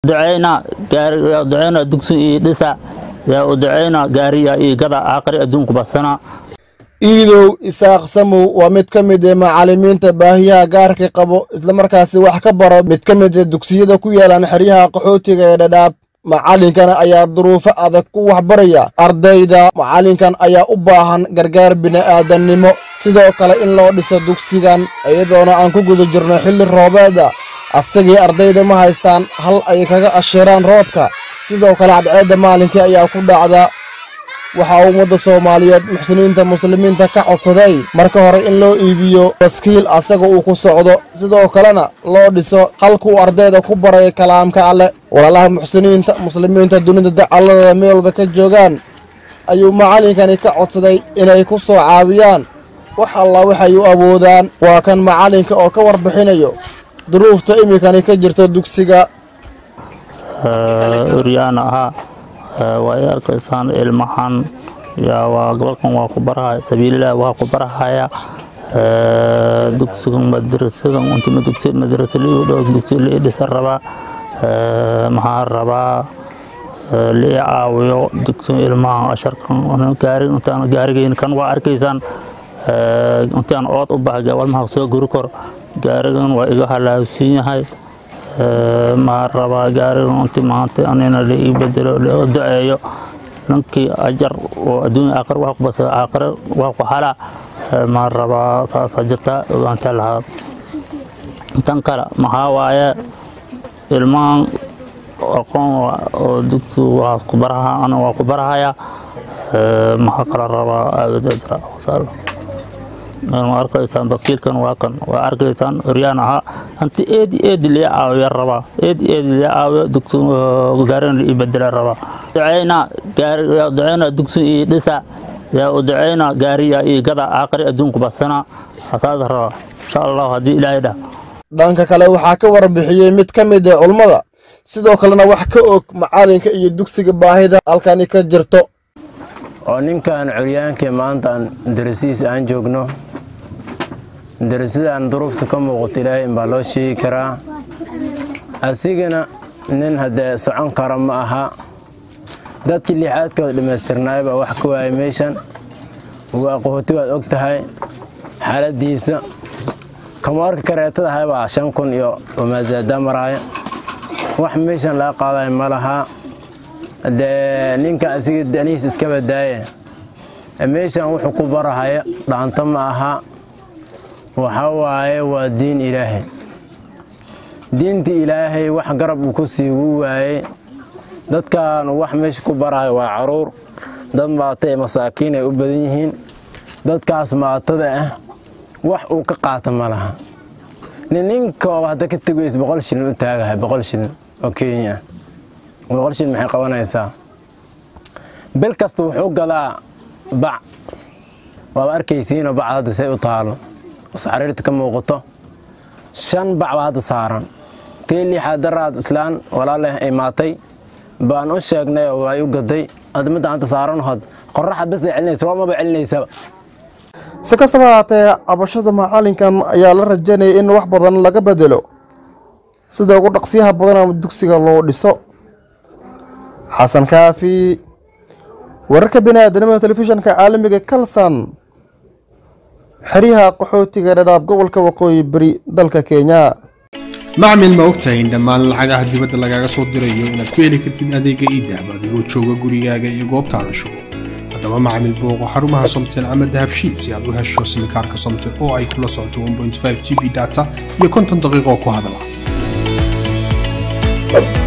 duceyna gaari duceyna dugsi iyo dhisa yaa u duceyna gaariya iyo gada aakhiri adduunku basana iidow isaaq samow waa mid ka mid ee macallimiinta baahiyaha gaarka qabo islamarkaasi wax ka baro mid ka mid ee dugsiyada ku yaalaan xeryaha qaxootiga ee dhadhaab macallinkan ayaa duruufo adag ku waxbaraya ardayda macallinkan ayaa u baahan gargaar bini'aadannimo sidoo kale in loo dhiso dugsigan iyadoona aan ku guda jirno xilli roobeeda asagii ardayda ma haystaan hal ay kaga ashiraan roobka sidoo kale cadceedda maalinkii ayaa ku dhacda waxaa ummadda soomaaliyeed muxsiniinta muslimiinta ka codsaday marka hore in loo iibiyo baskiil asaga uu ku socdo sidoo kalena loo dhiso halkuu ardayda ku baray kalaamka alleh walaalaha muxsiniinta muslimiinta dunida dacalladooda meel walba ka joogaan ayuu macallinkani ka codsaday inay ku soo caawiyaan wax alla waxay u awoodaan waa kan macallinka oo ka warbixinayo duruufta iminkani ka jirta dugsiga uryaana ahaa waa ay arkaysaan ilmahan yaa waa gobolkan waa ku barahaya sabiililah waa ku barahaya dugsigan madrasadan untima dugsi madrasa liigu dhow dugsi lii dhisa rabaa maxaa rabaa lii caawiyo dugsi ilmaha asharkan gaarig intaan gaarigeyn kan waa arkaysaan intaan ood u baha walmaha soo guri kor gaarigan waa iga halaabsiin yahay maa rabaa gaarigan inti maanta anina la ii bedelo loo duceeyo ninkii ajar oo adduunya aakhir wax ku basa aakhir wax ku hala maa rabaa saasaa jirta ogaanta lahaa tan kale maxaa waaye ilmahan aqoon oo dugsi waa ku baraha ana waa ku barahaya maxaa kala rabaa aawad ajra wasaala waa arkaysaan baskiilkan waa kan waa arkaysaan oryaan ahaa hanti eedi eedi lee caawiya rabaa eedi eedi lee caawiya dugsi gaarin ii bedela rabaa duceyna gaari duceyna dugsi iyo dhisa yaa u duceyna gaariya iyo gada aakhiri adduunku basana asaas rabaa insha allahu haddii ilaahay dhah dhanka kale waxaa ka warbixiyey mid ka mid ee culummada sidoo kalena wax ka og macallinka iyo dugsiga baahida halkani ka jirto oo ninkan curyaankii maanta aan darasihiis aan joogno darasadaan duruufta ka muuqato ilaahay inbaa loo sheegi karaa asigana nin haddee socon kara ma aha dadkii lixaadkooda dhammaystirnaay baa wax ka waayay meeshan waa qahooti waad og tahay xaaladiisa kamoorka kareetada ahay baa shan kun iyo wamaasaada maraaya wax meeshan laga qaadayo ma lahaa dee ninka asiga danihiis iska badaaye meeshan wuxuu ku barahaya dhaanto ma aha waxa waaye waa diin ilaahay diinta ilaahay wax garab uu ku sii wuu waayey dadkan wax meesha ku barahayo waa caruur dad maata ee masaakiin ay u badan yihiin dadkaas maatada ah wax uu ka qaata ma laha nin ninkooba hadda ka tegays boqol shilin u taagahay boqol shilin oo kenya ah boqol shilin maxay qabanaysaa bil kasta wuxuu gadaa bac waaba arkaysiinoo bacda hadda say u taalo xariirta ka muuqato shan bac baa hadda saaran tii lixaad daraad islaan walaaleh ay maatay baan u sheegnay oo ay u gaday hadda midda anta saaran hod qoraxa bas ay celinaysa roomaba celinaysaba si kastaba haatee cabashada macallinkan ayaa la rajaynaya in wax badan laga bedelo sida ugu dhaqsiyaha badan dugsiga loo dhiso xasan kaafi wararka biniaadanimada telefishanka caalamiga kalsan xeryaha qaxootiga dhadhaab gobolka waqooyi beri dalka kenya macmil ma ogtahay in dhammaan lacagaha dibadda lagaaga soo dirayo inaad ku heli kartid adeega iidahab adigoo jooga gurigaaga iyo goobtaada shugo haddaba macmil booqo xarumaha somtel ama dahabshiil si aad u hesho simikaarka somtel oo ay kula socoto 1.5 g b data iyo konton daqiiqo ku hadala